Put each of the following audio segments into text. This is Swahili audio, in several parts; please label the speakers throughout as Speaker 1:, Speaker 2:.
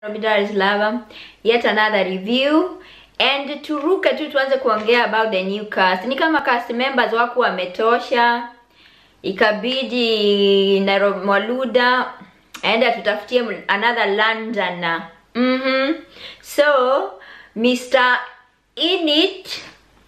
Speaker 1: Dar es Salaam, yet another review and turuke tu tuanze kuongea about the new cast. Ni kama cast members wako wametosha, ikabidi Nairobi Mwaluda aenda tutafutie another Londoner. Mhm. So Mr. Init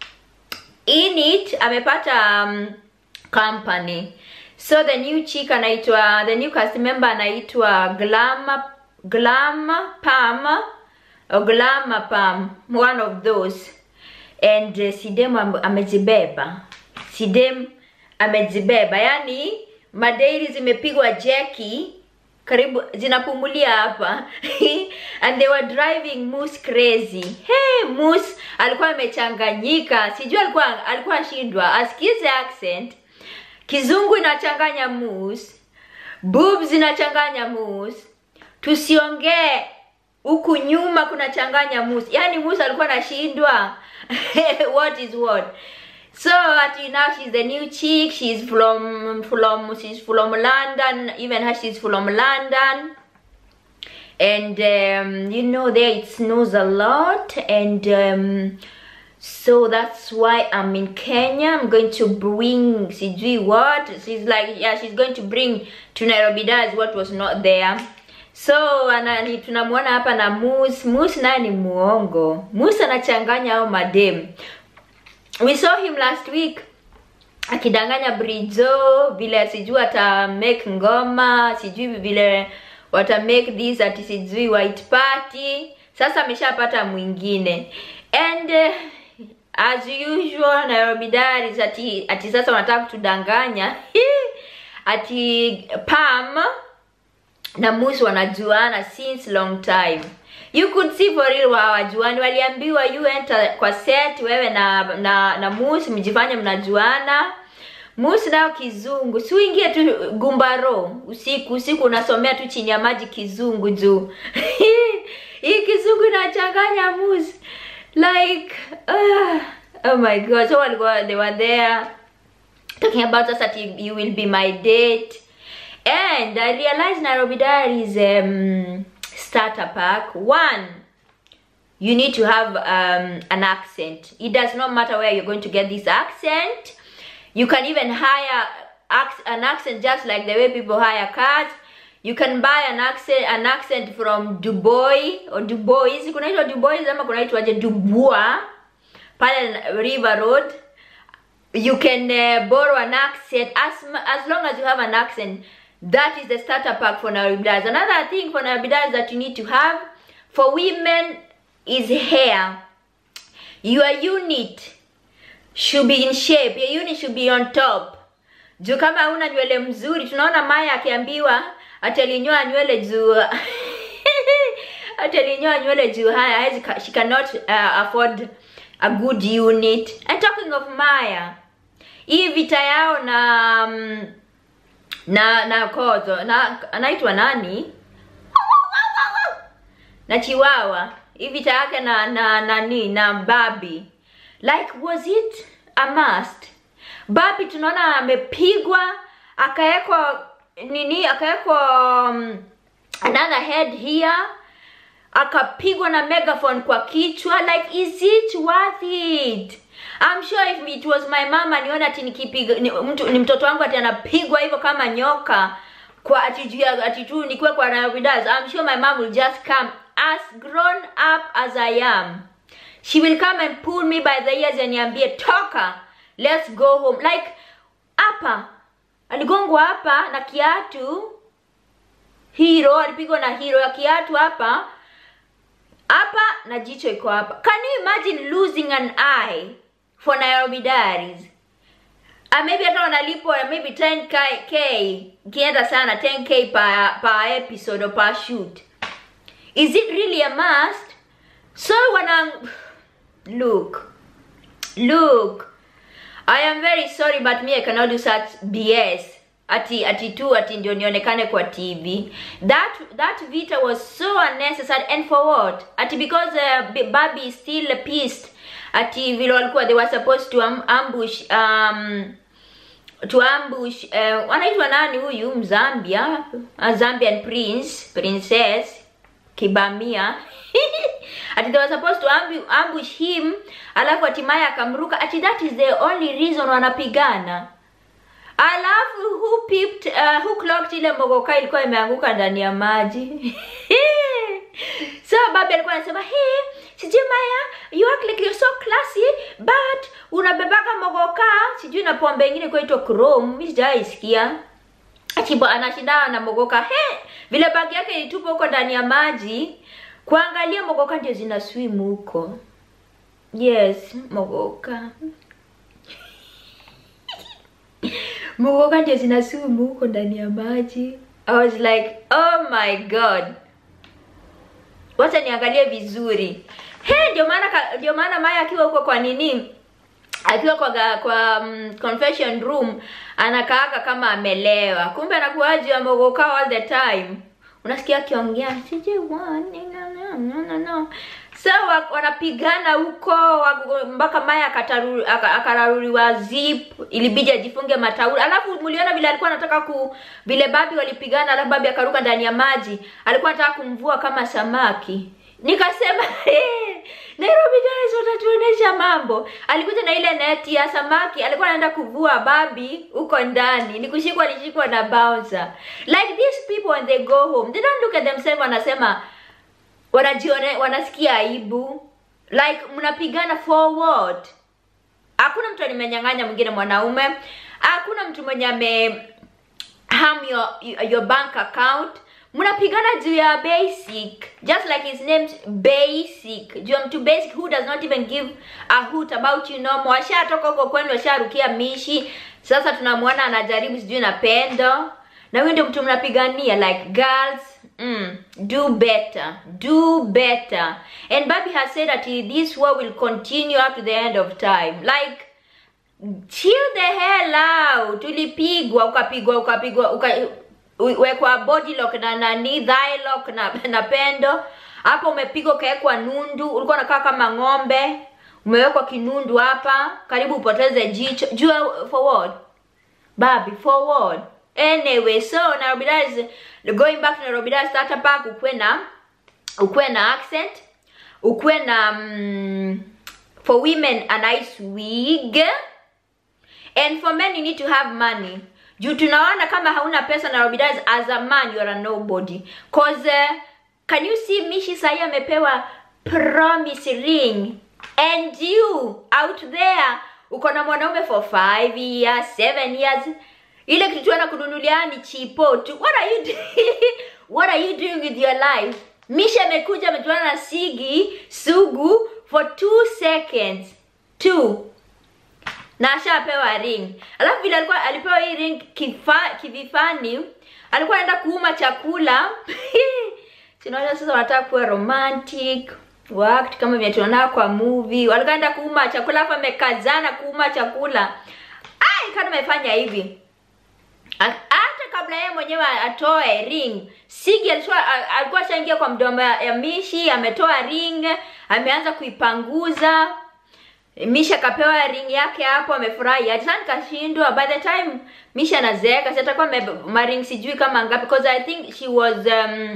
Speaker 1: Init amepata um, company. So the new chick anaitwa the new cast member anaitwa Glam Glam Pam or Glam Pam, one of those. And uh, Sidem am- amejibeba. Sidem amejibeba. Yaani madairi zimepigwa jeki karibu zinapumulia hapa and they were driving Moose crazy. Hey, Moose alikuwa amechanganyika, sijui alikuwa alikuwa ashindwa asikize accent. Kizungu inachanganya Moose, boobs zinachanganya Moose, tusiongee huku nyuma kunachanganya Moose. Yaani Moose alikuwa anashindwa what is what. So ati now she's the new chick. She's from from she's from London. Even her she's from London. And um, you know there it snows a lot, and um, so that's why I'm in Kenya. I'm going to bring sijui what. She's like yeah, she's going to bring to Nairobi Daz what was not there. So anani tunamwona hapa na Moose. Moose naye ni muongo. Moose anachanganya au madem we saw him last week akidanganya Brizo vile sijui ata make ngoma sijui vile wata make this ati sijui white party sasa ameshapata mwingine and uh, as usual Nairobi Diaries ati ati sasa wanataka kutudanganya ati Pam na Moose wanajuana since long time. You could see for real hawajuani. Waliambiwa you enter kwa set wewe na na, na Moose mjifanye mnajuana. Moose nayo kizungu. Si uingie tu gumbaro usiku usiku unasomea tu chini ya maji kizungu juu. Hii kizungu inachanganya Moose. Like uh, oh my god. So walikuwa they were there talking about us that you, you will be my date. And I realized Nairobi Diaries um, starter pack. One, you need to have um, an accent. It does not matter where you're going to get this accent. You can even hire ac- an accent just like the way people hire cars. You can buy an accent an accent from Dubois or Dubois. Kunaitwa Dubois ama kunaitwaje Dubois pale River Road you can uh, borrow an accent as m- as long as you have an accent that is the starter pack for Nairobi another thing for Nairobi that you need to have for women is hair your unit should be in shape your unit should be on top juu kama una nywele mzuri tunaona maya akiambiwa atalinyoa nywele juu atalinyoa nywele juu haya hawezi ka- she cannot uh, afford a good unit and talking of maya hii vita yao na mm, na na kozo na anaitwa nani na chiwawa hii vita yake na na nani na babi like was it a must babi tunaona amepigwa akawekwa nini akawekwa um, another head here akapigwa na megaphone kwa kichwa like is it worth it I'm sure if it was my mama niona ati nikipiga ni, mtu ni mtoto wangu ati anapigwa hivyo kama nyoka kwa ati juu ya ati tu nikiwa kwa Nairobi Dance I'm sure my mom will just come as grown up as I am she will come and pull me by the ears and niambie toka let's go home like hapa aligongwa hapa na kiatu hero alipigwa na hero ya kiatu hapa hapa na jicho iko hapa can you imagine losing an eye for Nairobi Diaries uh, maybe hata wanalipwa maybe 10k ikienda sana 10k per, per episode or per shoot is it really a must so wana look look I am very sorry but me I cannot do such BS ati ati tu ati ndio nionekane kwa TV that that vita was so unnecessary and for what ati because uh, B- Barbie is still pissed ati vile walikuwa they were supposed to am ambush um to ambush uh, wanaitwa nani huyu Mzambia a Zambian prince princess kibamia ati they were supposed to ambu, ambush him alafu hatimaye akamruka ati that is the only reason wanapigana alafu who pipped, uh, who clocked ile mogoka ilikuwa imeanguka ndani ya maji so babi alikuwa anasema hey, sijui maya you act like you're so classy but unabebaga mogoka sijui na pombe ingine kuitwa chrome mi sijaisikia Chibo anashindana na mogoka he vile bagi yake ilitupa huko ndani ya maji kuangalia mogoka ndio zina swim huko yes mogoka mogoka ndio zina swim huko ndani ya maji i was like oh my god wacha niangalie vizuri he ndio maana ka- ndio maana maya akiwa huko kwa nini akiwa kwa ga, kwa um, confession room anakaaga kama amelewa kumbe anakuwaji amegoka all the time unasikia akiongea sijui wani, no, no, no, no, no. so wa- wanapigana huko wa- mpaka maya akataru- aka- akararuliwa zip ilibidi ajifunge matauli alafu mliona vile alikuwa anataka ku vile babi walipigana alafu babi akaruka ndani ya maji alikuwa anataka kumvua kama samaki nikasema "Eh, nairobi guys watatuonesha mambo alikuja na ile neti ya samaki alikuwa anaenda kuvua babi huko ndani ni kushikwa alishikwa na bouncer like these people when they go home they don't look at themselves wanasema wanajione wanasikia aibu like mnapigana forward hakuna mtu alimenyang'anya mwingine mwanaume hakuna mtu mwenye ame harm your, your bank account mnapigana juu ya basic just like his name's basic juu ya mtu basic who does not even give a hoot about you no more washatoka huko kwenu washarukia mishi sasa tunamwona anajaribu sijui na pendo na huyu ndio mtu mnapigania like girls mm, do better do better and baby has said that this war will continue up to the end of time like chill the hell out ulipigwa ukapigwa ukapigwa uka, u- wekwa body lock na nani thigh lock na, na pendo hapo umepigwa ukawekwa nundu ulikuwa unakaa kama ng'ombe umewekwa kinundu hapa karibu upoteze jicho jua forward babi forward anyway so nairobi Dar is going back to nairobi Dar starter park ukuwe na ukuwe na accent ukuwe na mm, for women a nice wig and for men you need to have money juu tunaona kama hauna pesa nairobi Dar is as a man you are a nobody cause uh, can you see mishi sahi amepewa promise ring and you out there uko na mwanaume for five years seven years ile kitu tu anakununulia ni chipo tu what are you doing? what are you doing with your life misha amekuja amejuana na sigi sugu for two seconds two na ashapewa ring alafu vile alikuwa alipewa hii ring kifa, kivifani alikuwa anaenda kuuma chakula sinaona sasa wanataka kuwa romantic wact kama vile tunaona kwa movie walikuwa anaenda kuuma chakula alafu amekazana kuuma chakula ai kana amefanya hivi A- hata kabla yeye mwenyewe atoe ring sigi alikuwa alikuwa ashaingia kwa mdomo ya, ya mishi ametoa ring ameanza kuipanguza misha akapewa ring yake hapo amefurahi hadi sana nikashindwa by the time misha anazeeka si atakuwa ame- maring sijui kama ngapi because i think she was um,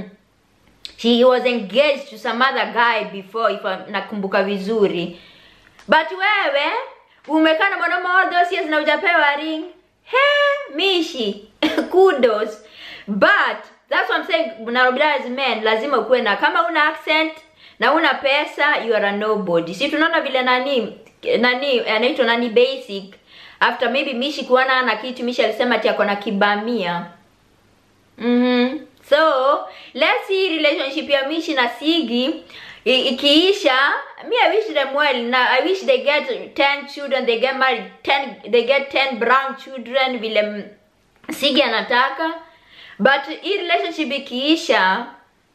Speaker 1: she was engaged to some other guy before if I- nakumbuka vizuri but wewe umekaa na mwanaume all those years na hujapewa ring he mishi kudos but that's what I'm saying Nairobi Dar as men lazima ukuwe na kama una accent na una pesa you are a nobody si tunaona vile nani nani anaitwa nani basic after maybe mishi kuona na kitu mishi alisema ati ako na kibamia mm-hmm. so let's see relationship ya mishi na sigi i- ikiisha me i wish them well na i wish they get 10 children they get married 10 they get 10 brown children vile m- sigi anataka but hii relationship ikiisha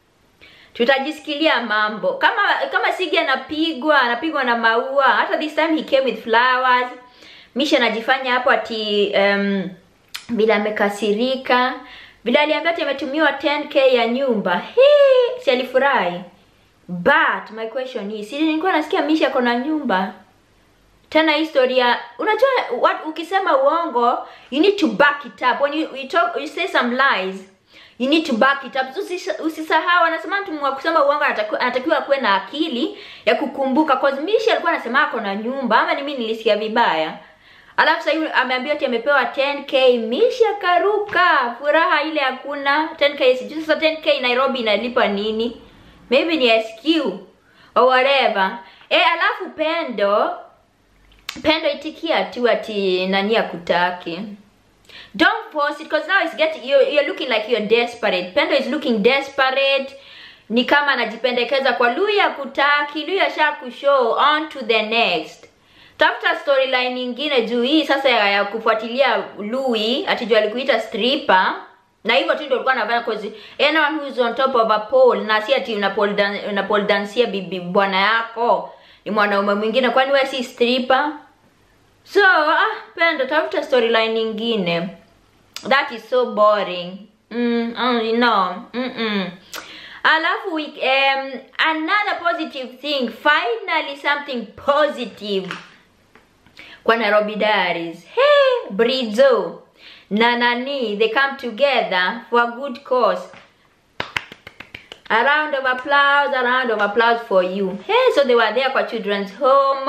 Speaker 1: tutajisikilia mambo kama kama sigi anapigwa anapigwa na maua hata this time he came with flowers misha anajifanya hapo ati um, vile amekasirika vile aliambia ati ametumiwa 10k ya nyumba Hii, si alifurahi but my question is si nilikuwa nasikia misha ako na nyumba tena historia unajua what ukisema uongo you need to back it up when you, you talk you say some lies you need to back it up Usisa- usisahau anasema mtu wa kusema uongo anatakiwa anatakiwa akuwe na akili ya kukumbuka cause mishi alikuwa anasema ako na nyumba ama ni mimi nilisikia vibaya alafu sasa hivi ameambiwa ati amepewa 10k mishi akaruka furaha ile hakuna 10k sijui sasa 10k nairobi inalipa nini maybe ni sq or whatever eh alafu pendo pendo itikia tu ati nani akutaki don't force it because now it's getting you're, you're looking like you're desperate pendo is looking desperate ni kama anajipendekeza kwa lui akutaki lui asha kushow on to the next tafuta storyline nyingine juu hii sasa ya, ya kufuatilia lui atijua alikuita stripper na hivyo tu ndio ulikuwa anafanya cause anyone who is on top of a pole na si ati una pole dan, una pole dansia bibi bwana yako ni mwanaume mwingine kwani wewe si stripper so ah pendo tafuta storyline nyingine that is so boring mm, oh, no mm -mm. alafu we, um, another positive thing finally something positive kwa nairobi diaries hey brizo na nani they come together for a good cause a round of applause a round of applause for you hey so they were there kwa children's home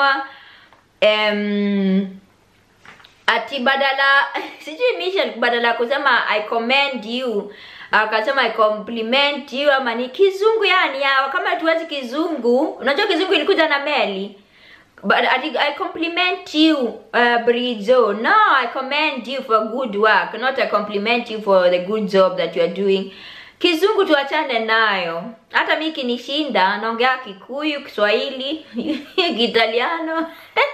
Speaker 1: um, ati badala sijui mission badala ya kusema i commend you akasema i compliment you ama ni kizungu yani yawa kama tuwezi kizungu unajua kizungu ilikuja na meli but I, I compliment you uh, Brizo no I commend you for good work not I compliment you for the good job that you are doing kizungu tuachane nayo hata mi kinishinda naongea kikuyu kiswahili kiitaliano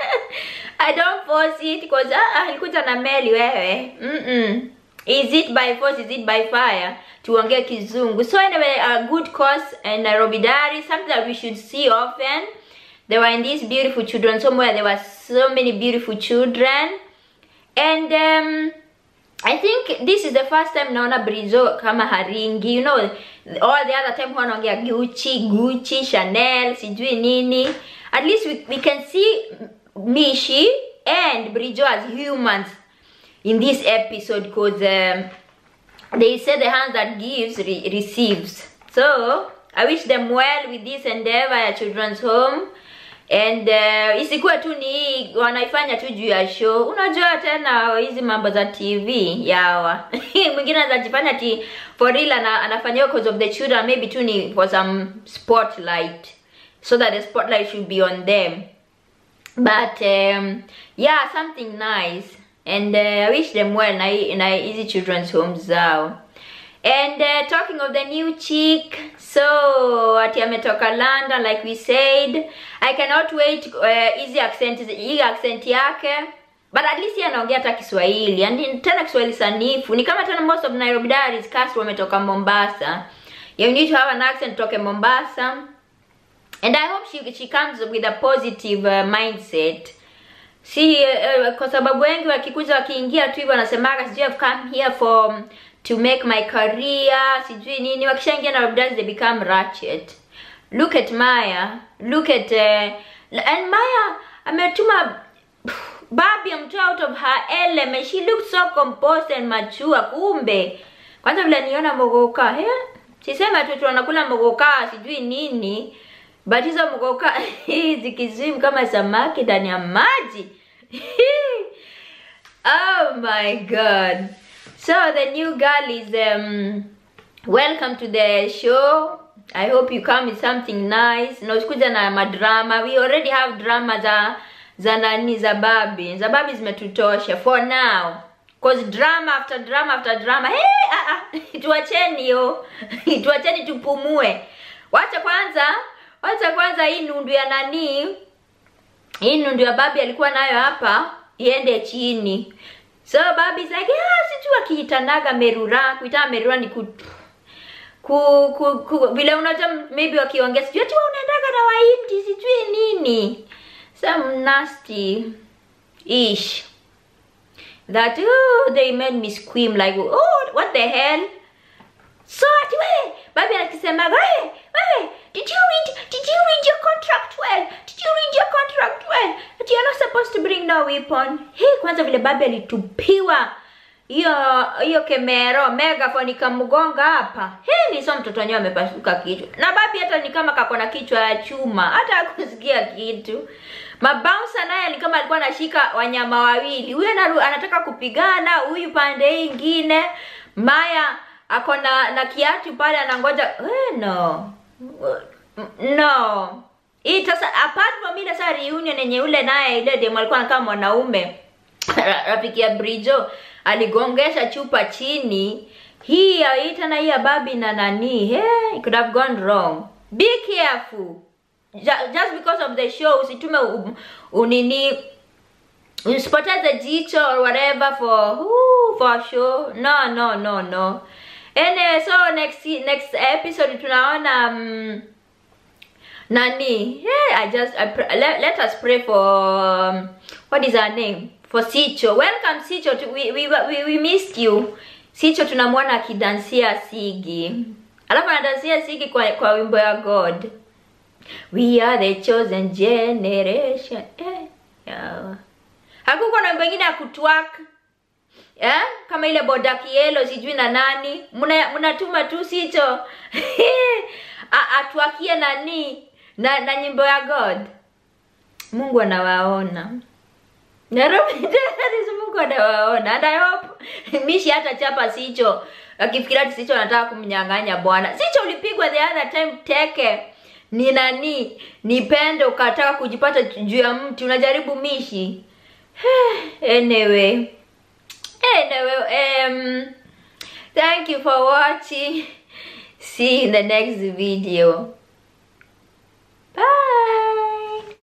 Speaker 1: i don't force it cause ah, ilikuja na meli wewe mm -mm. is it by force is it by fire tuongee kizungu so anyway a good cause in nairobi diary something that we should see often they were in this beautiful children's home where there were so many beautiful children and um, I think this is the first time naona Brizo kama haringi you know all the other time wanaongea Gucci, Gucci, Chanel, sijui nini at least we, we can see Mishi and Brizo as humans in this episode because um, they say the hand that gives re receives so I wish them well with this endeavor ya children's home and uh, isikuwa tu ni wanaifanya tu juu ya show unajua tena hizi mambo za tv yawa mwingine anazajifanya ti for real ana, anafanya cause of the children maybe tu ni for some spotlight so that the spotlight should be on them but um, yeah something nice and uh, i wish them well na na hizi children's homes zao and uh, talking of the new chick so ati ametoka london like we said i cannot wait hizi uh, accent hii accent yake but at least yeye anaongea hata kiswahili yani tena kiswahili sanifu ni kama tena most of nairobi diaries cast wametoka mombasa you need to have an accent toke mombasa and i hope she, she comes with a positive uh, mindset si uh, kwa sababu wengi wakikuja wakiingia tu hivyo wanasemaga sijui i've come here for to make my career sijui nini wakishaingia na labda they become ratchet look at maya look at uh, and maya ametuma babi amtoa out of her element she looked so composed and mature kumbe kwanza vile niona mogoka he sisema tu tunakula mogoka sijui nini but hizo mogoka zikizim kama samaki ndani ya maji oh my god so the new girl is um welcome to the show i hope you come with something nice na usikuja na madrama we already have drama za za nani za babi za babi zimetutosha for now cause drama after drama after drama hey, ah, ah. tuacheni yo tuacheni tupumue wacha kwanza wacha kwanza hii nundu ya nani hii nundu ya babi alikuwa nayo hapa iende chini so babi is like yeah, sijui akiitanaga merura kuitana merura ni ku ku, ku, ku vile unajua maybe wakiongea sijui ati unaendaga na waindi sijui nini some nasty ish that oh, they made me scream like oh what the hell so ati we babi akisema wewe wewe did you read did you read your contract well did you read your contract well that you're not supposed to bring no weapon hey kwanza vile babi alitupiwa hiyo hiyo kemero megaphone ikamgonga hapa he ni so mtoto wenyewe amepasuka kichwa na babi hata ni kama kako na kichwa ya chuma hata hakusikia kitu mabouncer naye ni kama alikuwa anashika wanyama wawili huyu anaru- anataka kupigana huyu pande hii ingine maya ako na na kiatu pale anangoja eh, no no hii sasa apart from ile saa reunion yenye ule naye ile demo alikuwa anakaa mwanaume Ra- rafiki ya Brijo aligongesha chupa chini. Hii ya hii tena hii ya babi na nani, hey, it could have gone wrong. Be careful. Ju- Just because of the show usitume u- unini usipoteze jicho or whatever for ooh, for show. No, no, no, no. Anyway, so next next episode tunaona um, nani yeah, i just I pr- let, let us pray for um, what is her name for sicho welcome sicho to, we, we, we, we missed you sicho tunamwona akidansia sigi alafu anadansia sigi kwa, kwa wimbo ya god we are the chosen generation eh, yeah. hakuko na wimbo ingine ya kutwak eh? kama ile boda kielo sijui na nani mna mnatuma tu sicho A- atwakie nani na, na nyimbo ya god mungu anawaona nairobi Terrorists, mungu anawaona and i hope mishi hata chapa sicho akifikiria ati sicho anataka kumnyang'anya bwana sicho ulipigwa the other time teke ni nani ni pende ukataka kujipata juu ya mti unajaribu mishi anyway anyway um thank you for watching see you in the next video bye